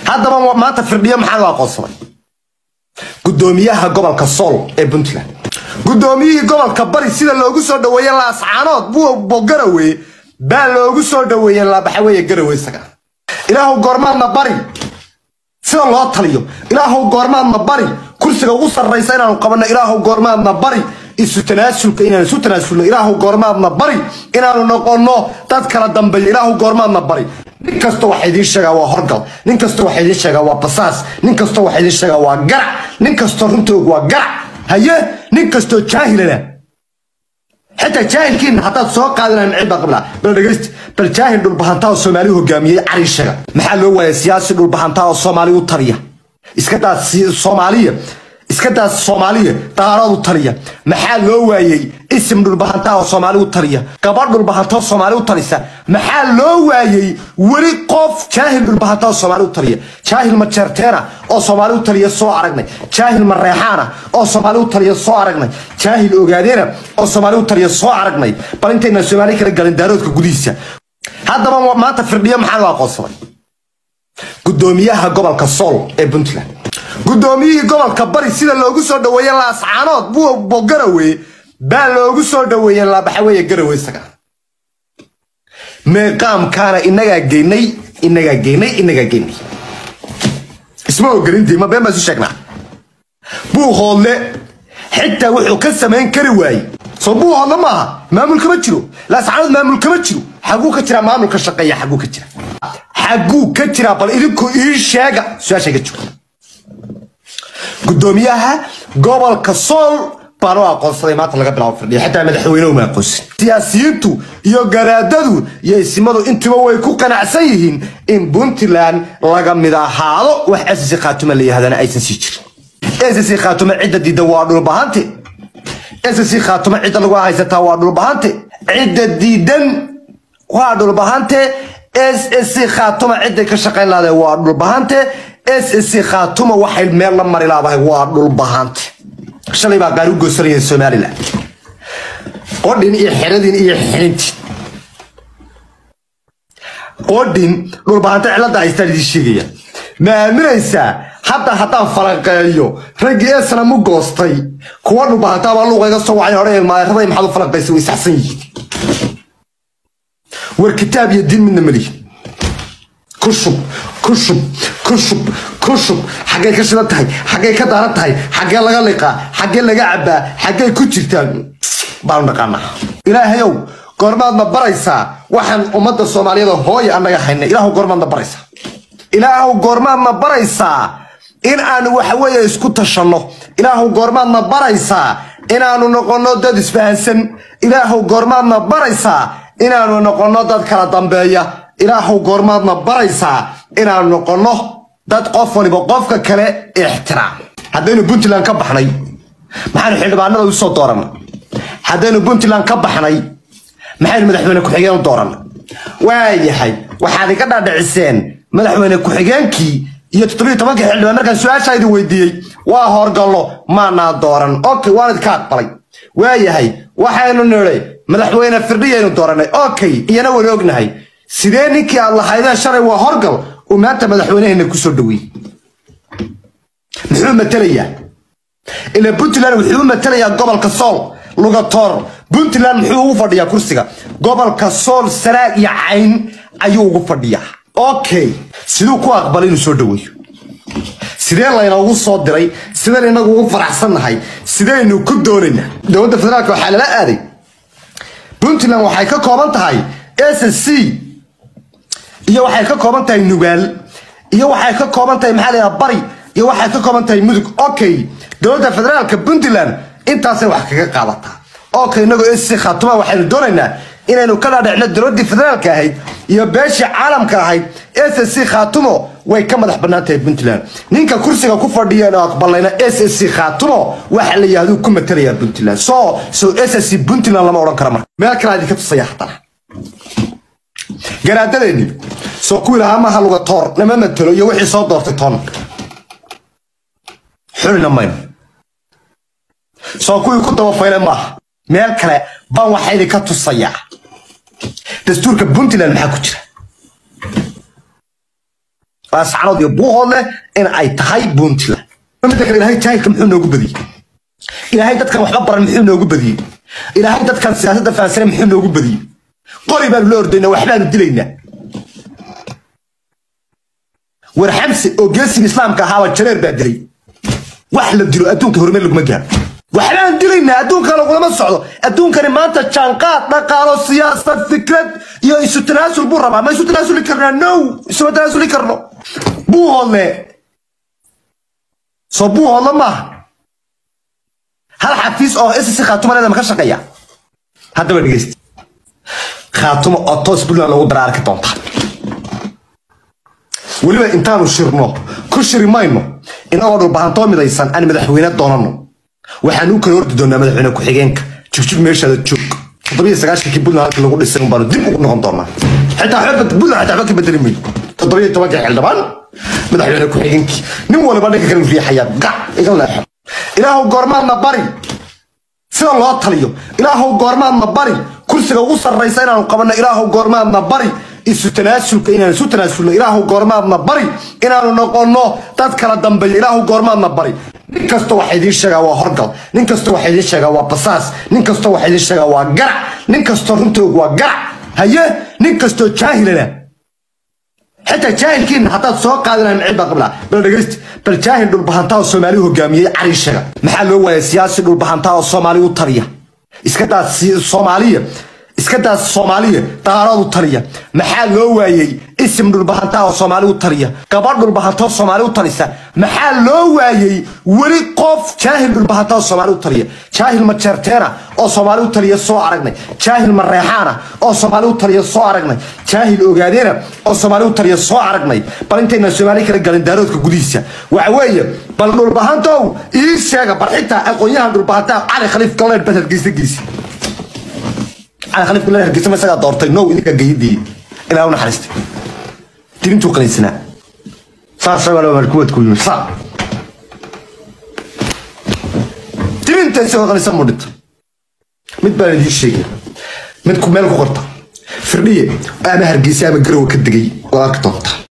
haddaba maanta firdhiyo maxaa loo aqoonsaday gudoomiyaha gobolka sool ee puntland gudoomiyihii gobolka bari sida loogu soo dhaweeye laascaanood buu garawe baa loogu soo dhaweeye laabaxaweeye garawe isaga ilaahu goormaadna bari sida loo taliyo ilaahu goormaadna bari kursiga ugu sarraysa inaanu qabanno ilaahu goormaadna bari isu tanaasulka inaan isu tanaasulno ilaahu goormaadna bari inaanu noqonno dad kala dambeeya ilaahu goormaadna bari nin kasta waxa idiin sheegaa waa horgal nin kasta waxa idiin sheegaa waa basaas nin kasta waxa idiin sheegaa waa garac nin kastoo runtoog waa garac haye nin kastoo jaahilana xitaa jaahilkiina haddaad soo qaadanayn cid baa qabla bal dhegaysta bal jaahil dhulbahantaa oo soomaali hogaamiyey cariishaga maxaa loo waayay siyaasi dhulbahantaa oo soomaali u taliya iska daa soomaaliya iska daa soomaaliya daarood u taliya maxaa loo waayey isim dhulbahantaa oo soomaali u taliya gabadh dhulbahantaa oo soomaali u talisa maxaa loo waayey weli qof jaahil dhulbahantaa oo soomaali u taliya jaahil majeerteena oo soomaali u taliya soo aragnay jaahil mareexaana oo soomaali u taliya soo aragnay jaahil ogaadeena oo soomaali u taliya soo aragnay bal intayna soomaali kala galin daaroodka gudihiisa haddaba maanta firdhiyo maxaa loo aqoonsaday gudoomiyaha gobolka sool ee puntland gudoomiyihii gobolka bari sida loogu soo dhaweeye laascaanood buu garawe baa loogu soo dhaweeye laabaxaweeye garawe isaga meeqaamkaana inagaa geynay inagaa geynay inagaa geynay isma ogelintii ma been baa isu sheegnaa buu hoodle xitaa wuxuu ka samayn kari waayey soo buu hoodle maaha maamul kama jiro laascaanood maamul kama jiro xaguu ka jiraa maamulka shaqeeya xaguu ka jira xaguu ka jiraa bal idinku ii sheega su-aasha ga jiro gudoomiyaha gobolka sool baan u aqoonsaday maanta laga bilaabo firdhiya xitaa madaxweynuhu ma aqoonsan siyaasiyiintu iyo garaadadu iyo isimadu intuba way ku qanacsan yihiin in puntland laga mid ahaado wax ssc khaatuma la yihahdana aysan sii jirin ssc khaatuma cidda diida waa dhulbahante ssc khaatuma cidda lagu haysataa waa dhulbahante cidda diidan waa dhulbahante ssc khaatuma cidday ka shaqayn lahaday waa dhulbahante ssc khaatuma waxay meel la mari laadahay waa dhulbahante shalay baa qaar u goosanayeen somalilan qodhin iyo xeradin iyo xinintin qodhin dhulbahante cilada haystaan idiin sheegaya ma aaminaysaa hadda haddaan falanqeeyo raggii esna mu goostay kuwa dhulbahantaabaa luuqayga soo wacay hore maaeraday maxaad u falanqaysa way saxsan yihiin war kitaab iyo diin midna malihi kushub kushub kushub kushub xaggay ka shidan tahay xaggay ka daaran tahay xaggee laga liqaa xaggee laga cabbaa xaggay ku jirtaan baanu dhaqaanaa ilaahayow goormaadna baraysaa waxaan ummadda soomaaliyada hooya annaga haynay ilaahu goormaadna baraysaa ilaahu goormaadna baraysaa in aanu waxaweeye isku tashanno ilaahu goormaadna baraysaa inaanu noqonno dad isfahansan ilaahu goormaadna baraysaa inaanu noqonno dad kala dambeeya ilaahu goormaadna baraysaa inaanu noqonno dad qof waliba qofka kale ixtiraam haddaynu puntland ka baxnay maxaynu xildhibaanada u soo doorannay haddaynu puntland ka baxnay maxaynu madaxweyne ku-xigeen u doorannay waayahay waxaad iga dhaadhiciseen madaxweyne ku-xigeenkii iyo toddobiyo tobankii xildhibaan markaan su-aashaa idin weydiiyey waa horgallo maanaa dooran okay waan idinka aqbalay waayahay waxaynu nidhay madaxweyne firdhiyaynu doorannay okay iyana waynu ognahay sidee ninkii aad lahaydeen shalay waa horgal uu maanta madaxweyneheenna ku soo dhaweeyey muxuu matelayaa ila puntland wuxuu u matelayaa gobolka sool lugatoor puntland muxuu ugu fadhiyaa kursiga gobolka sool sanaag iyo cayn ayuu ugu fadhiyaa okay siduu ku aqbalay inuu soo dhaweeyo sidee laynoogu soo diray sideen inagu ugu faraxsannahay sidaynu ku doonaynaa dowladda federaalka waxaa lala aaday puntland waxay ka kooban tahay ssc iyo waxay ka kooban tahay nugaal iyo waxay ka kooban tahay maxaa laydhaha bari iyo waxay ka kooban tahay mudug okay dowladda federaalka puntland intaasay wax kaga qaadataa okay inagoo sc khaatuma waxaynu doonaynaa inaynu ka dhaadhicno dowladdii federaalka ahayd iyo beeshii caalamka ahayd ssc khaatumo way ka madax bannaan tahay puntland ninka kursiga ku fadhiyan oo aqbalayna ssc khaatumo waxa la yidhahduu ku matalayaa puntland so so ssc puntland lama odhan karo marka meel kale idinka tusaya haddana garaadadeeni soo kuwii lahaa maaha luga toor nama matelo iyo wixii soo doortay toon xulina mayno soo kuwii ku dabafayle maaha meel kale baan waxaa idinka tusayaa dastuurka puntland maxaa ku jira laascanood iyo buuhoodle in ay tahay puntland midda kale ilaahay jaahilka muxuu noogu badiyey ilaahay dadkan waxba baran muxuu noogu badiyey ilaahay dadkan siyaasadda fahansane muxuu noogu badiyey qori baanu la ordaynaa waxbaanu dilaynaa war xamse oo geesiga islaamka ahaaba jareer baa dilay wax la dilo adduunka horumar laguma gaaro waxbaan dilaynaa adduunka lagulama socdo adduunkani maanta jaanqaad dhaqaalo siyaasad fikrad iyo isu tanaasul buu rabaa ma isu tanaasuli karnaa no isuma tanaasuli karno buuhoodle soo buuhoodle maaha hal xafiis oo ss khaatuma leeda ma ka shaqeeya haddaba dhegeysta khaatuma oo toos puntland lagu dara arki doonta weliba intaanu shirno ku shiri mayno inagoo dhulbahantoo midaysan aan madaxweyne doonano waxaan u kala ordi doonaa madaxweyne ku-xigeenka jugjug meeshaada joog toddobiyo sagaashankii puntland halkii lagu dhisay unbaanu dib ugu noqon doonaa xitaa xooga puntland xitaa waxba ka bedeli mayno toddobiyo tobankii xildhibaan madaxweyne ku-xigeenkii nin waliba dhanka kale riixayaa gac iga leexo ilaahu goormaadna bari sida loo taliyo ilaahu goormaadna bari kursiga ugu sarraysa inaanu qabanno ilaahu goormaadna bari isu tanaasulka inaan isu tanaasulno ilaahu goormaadna bari inaanu noqonno dad kala dambeeya ilaahu goormaadna bari nin kasta waxa idiin sheegaa waa horgal nin kasta waxa idiin sheegaa waa basaas nin kasta waxa idiin sheegaa waa garac nin kastoo runtoogu waa garac haye nin kastoo jaahilana xitaa jaahilkiina haddaad soo qaadanayn macid baa qablaa bal dhegeysta bal jaahil dhulbahantaa oo soomaali hogaamiyey cariishaga maxaa loo waayay siyaasi dhulbahantaa oo soomaali u taliya iska daa soomaaliya iska daa soomaaliya daarood u taliya maxaa loo waayey isim dhulbahantaa oo soomaali u taliya gabadh dhulbahantaa oo soomaali u talisa maxaa loo waayey weli qof jaahil dhulbahantaa oo soomaali u taliya jaahil majeerteena oo soomaali u taliya soo aragnay jaahil mareexaana oo soomaali u taliya soo aragnay jaahil ogaadeena oo soomaali u taliya soo aragnay bal intayna soomaali kala galin daaroodka gudihiisa waxa weeye bal dhulbahantow ii sheega bal xitaa aqoonyahan dhulbahantaa cali khaliif galleed bad hargeysa geysi cali khaliif galleed hargeysa ma isagaa doortay now idinka geyadii ilaa u naxariistay dirintuu qalaysanaa saas kuwadku yimi saa dirinta isagoo qalaysan muu dhinta mid baan idiin sheegaya mid meel ku qorta firdhiye ama hargeysa ama garowa ka degay oo arki doonta